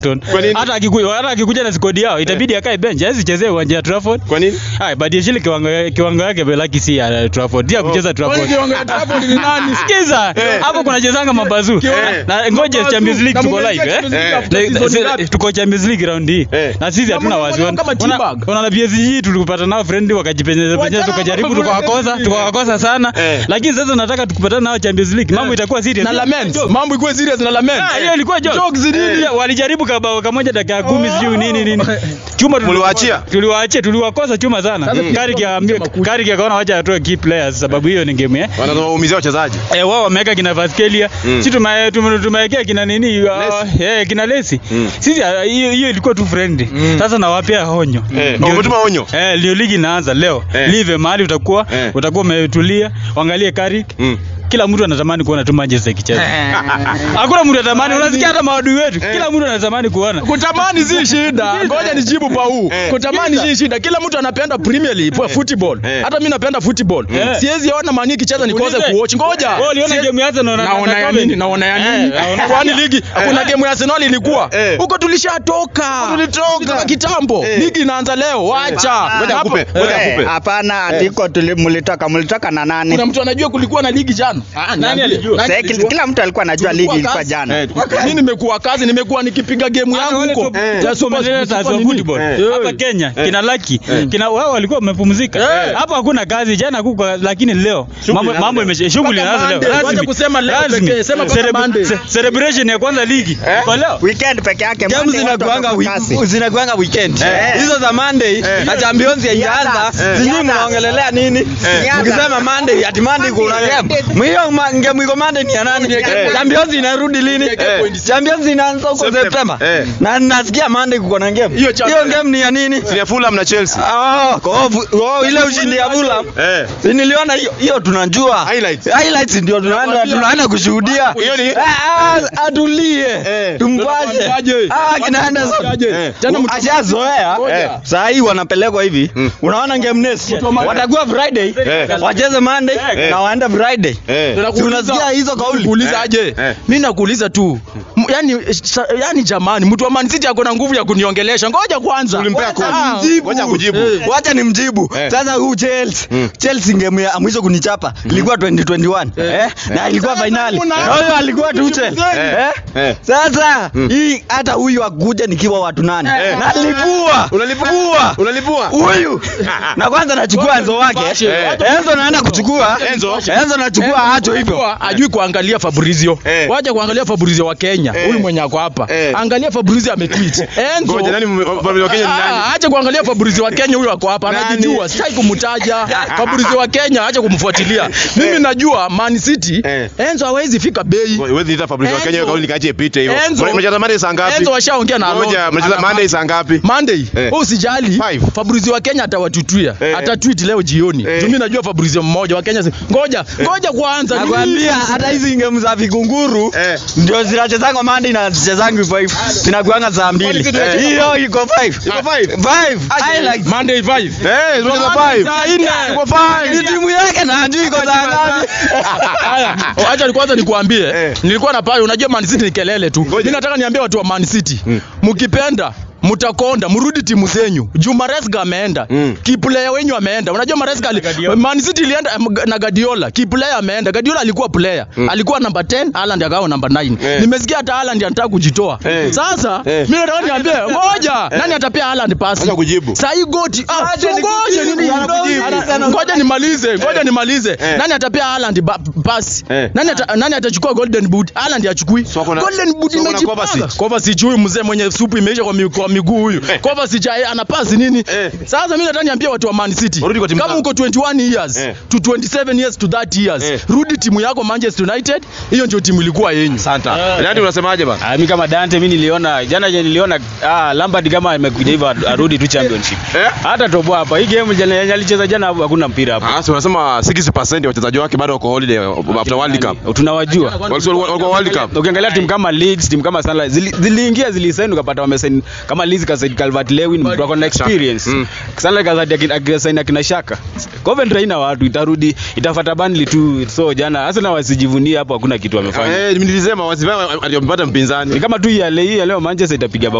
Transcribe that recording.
Kwa nini? hata akikuja hata akikuja na skodi yao itabidi akae bench hawezi chezea uwanja wa Trafford Kwa nini? Hai, Badiashile kiwango kiwango yake belaki si ya Trafford. Dia kucheza Trafford. kiwango ya Trafford ni nani? Sikiza. Hapo kuna chezanga mabazu. Na ngoja Mabazu. Champions League Na tuko mumeingia live eh. Champions League Eh. after Na- season na- ngapi? Tuko Champions League round hii. Eh. Na sisi hatuna Na wasiwasi. kama teabag. Una na PSG tulipata nao friendly wakajipenyeza penyeza Wachana tukajaribu mambo ya tukawakosa friendly. tukawakosa sana. Eh. Lakini sasa nataka tukipatana nao Champions League mambo itakuwa serious. na lament mambo ikuwe serious na lament Ah, hiyo ilikuwa joke. Jokes nini? Pia Walijaribu kabao kamoja dakika kumi sijui nini nini. Chuma tuliwakosa. Mliwaachia? Tuliwaachia, tuliwakosa chuma sana. Sasa Kari kiambia Kari akaona wacha atoe key players sababu hiyo ni game eh. Wanaumizia wachezaji. Eh, wao wameweka kina Vaskelia Mm. si tume- tume- tumewekea kina nini uh, eh, kina Lesi Mm. sisi ah, hiyo hiyo ilikuwa tu friendly sasa nawapea honyo Eh, Ndio- umetuma onyo. eh, ndio ligi inaanza leo Eh. live mahali utakuwa Eh. utakuwa umetulia uangalie Carrick Mm. kila mtu anatamani kuona tu Manchester ikicheza hakuna mtu anatamani unasikia hata maadui wetu kila mtu anatamani kuona kutamani si shida ngoja nijibu pau Eh. kutamani si shida kila mtu anapenda premier league kwa football Eh. hata mimi napenda football Eh. siwezi ona mani ikicheza nikose Ulize. kuwatch ngoja Wewe uliona Sie- game ya Arsenal na- naona na ya Coventry? nini naona ya Eh, nini naona- kwani ligi kuna game ya Arsenal ilikuwa Eh. huko tulishatoka Tulitoka. Tulitoka kitambo Eh. ligi inaanza leo wacha Ngoja Hapo- akupe, ngoja Eh. akupe. Hapana, atiko tuli- mlitoka mlitoka na nani? kuna mtu anajua kulikuwa na ligi jana Nani alijua? Nani Sasa alijua? kila, kila mtu alikuwa anajua ligi Tulikuwa ilikuwa kazi. jana. Eh, mimi nimekuwa kazi nimekuwa nikipiga game yangu wale huko top- Eh. Ya super- Tumeeleza super za nini? football. Eh. hapa Kenya kina Lucky kina wao walikuwa wamepumzika Eh. hapa hakuna kazi jana kuko lakini leo mambo inaanza mambo leo. imesha shughuli Mpaka inaanza leo Monday. Wacha rasmi kusema leo Rasmi. pekee, sema mpaka Celebra- Monday. ce- celebration ya kwanza ligi kwa leo Weekend peke yake. Games Monday watu zinakuanga wako wi- kasi. zinakuanga weekend. Eh. Hizo za Monday na Champions haijaanza. Eh. Sijui Ianza. mnaongelelea nini? Ianza. Mkisema Monday ati Monday kuna game. Mhiyo ma- game iko Monday ni ya nani? Eh. Champions inarudi lini? Eh. Champions inaanza huko September. September. Eh. Na nasikia Monday kuko na game. Hiyo cha- Hiyo game ni ya nini? Ni ya Fulham na Chelsea. Ah, kwa hivyo- oh, ile ushindi ya Fulham. Eh. Si niliona hiyo hiyo tunajua. Highlights. Highlights ndio tunaenda tunaenda kushuhudia. Hiyo ni- Ah, ah, atulie. Eh. Tumpashe. Aje. Ah, kina Anderson. Eh. Tena mtu- Ashazoea. Eh. Saa hii wanapelekwa hivi. Mm. Unaona game next. Watakuwa Friday. Eh. Wacheze Monday Eh. na waende Friday. Eh. Si unasikia hizo kauli? kuuliza aje Eh. mi nakuuliza tu M- yani, sa- yani jamani mtu wa Man City ako na nguvu ya kuniongelesha ngoja kwanza Ulimpea Ngoja- kodi. Ah, Mjibu. Ngoja kujibu. Eh. Wacha ni mjibu. Eh. Sasa huu Chelsea. Mm. Chelsea game ya mwisho kunichapa ilikuwa 2021. Eh? Na ilikuwa Sasa finali. una- Na huyo alikuwa Tuchel. Eh. Eh? Eh. Sasa Mm. hii hata huyu akuja nikiwa watu nane. Eh. Nalipua. Unalipua? Unalipua? Huyu. Na kwanza nachukua Enzo wake. Eh. Enzo naenda kuchukua. Enzo? Enzo nachukua acho hivyo. Ajua- ajui kuangalia Fabrizio Eh. wacha kuangalia Fabrizio wa Kenya Eh. huyu mwenye ako hapa Eh. angalia Fabrizio ametweet Enzo Ngoja nani m- Fabrizio wa Kenya ni nani? Ah, acha kuangalia Fabrizio wa Kenya huyu ako hapa Nani? anajijua sitaki kumtaja Fabrizio wa Kenya acha kumfuatilia mimi najua Man City Eh. Enzo hawezi fika bei Wewe niita Fabrizio wa Kenya hiyo Enzo. kauli nikaache ipite hiyo. Enzo. Mnacheza Monday saa ngapi? Enzo washaongea na Ngoja, Alonso. mnacheza Ana- Monday saa ngapi? Monday Eh. wewe usijali Five. Fabrizio wa Kenya atawatutuia Eh. atatweet leo jioni Eh. Juu mimi najua Fabrizio mmoja wa Kenya si- ngoja ngoja kwanza Nakwambia hata hizi game za vigunguru Eh. ndio zinachezanga Monday na zichezangi 5. Zinakuanga saa mbili. Eh. Hiyo iko 5. Iko five? 5. Highlights. Monday 5 Eh, tunacheza five. Saa nne. Iko five. Ni timu yake na hajui iko saa ngapi. Haya, acha ni kwanza nikuambie. Eh. Nilikuwa na pale, unajua Man City ni kelele tu. Mimi nataka niambie watu wa Man City, mkipenda mtakonda mrudi timu zenyu. Juu Maresca ameenda. Mm. Kiplayer wenyu ameenda. Unajua Maresca ali, Man City ilienda em, na Guardiola. Kiplayer ameenda. Guardiola alikuwa player. Alikuwa number 10, Haaland akawa number 9. Eh. Nimesikia hata Haaland anataka kujitoa. Eh. Sasa Eh. mimi nataka niambie, ngoja, nani atapea Haaland pasi? Acha kujibu. Sasa hii goti, ah, Acha ngoja nikujibu, nini? anakujibu. Ana- Ngoja nimalize, ngoja nimalize. Eh. Nani atapea Haaland ba- pasi? Eh. Nani ata, nani atachukua golden boot? Haaland achukui. So kuna- Golden boot so kuna imejipanga. Kovacic. Kovacic huyu mzee mwenye supu imeisha kwa, mi, kwa miguu huyu. Kovacic eh, ana pasi nini? Eh. Sasa mimi nataka niambie watu wa Man City. Warudi kwa timu Kama zao. uko 21 years Eh. to 27 years to 30 years, Eh. rudi timu yako Manchester United. Hiyo ndio timu ilikuwa yenyu. Santa. Nani unasemaje bana? Ah, mimi kama Dante mimi niliona jana je niliona ah, Lampard kama amekuja hivyo arudi tu championship. Eh? Hata tobo hapa. Hii game jana yenye alicheza jana hakuna mpira hapa. Ah, si unasema 60% ya wachezaji wake bado wako holiday after World Cup. Tunawajua. Walikuwa walikuwa World Cup. Ukiangalia timu kama Leeds, timu kama Sunderland zili- ziliingia zilisaini ukapata wamesaini kama Alice kasaid Calvert Lewin mtu ako na experience Mm. sana kasaid akina akasaid akina Shaka Coventry haina watu itarudi itafuata Burnley tu so jana Arsenal wasijivunie hapo hakuna kitu wamefanya Eh, nilisema wasifanye wamepata mpinzani. ni kama tu ya leo hii ya leo Manchester itapiga bao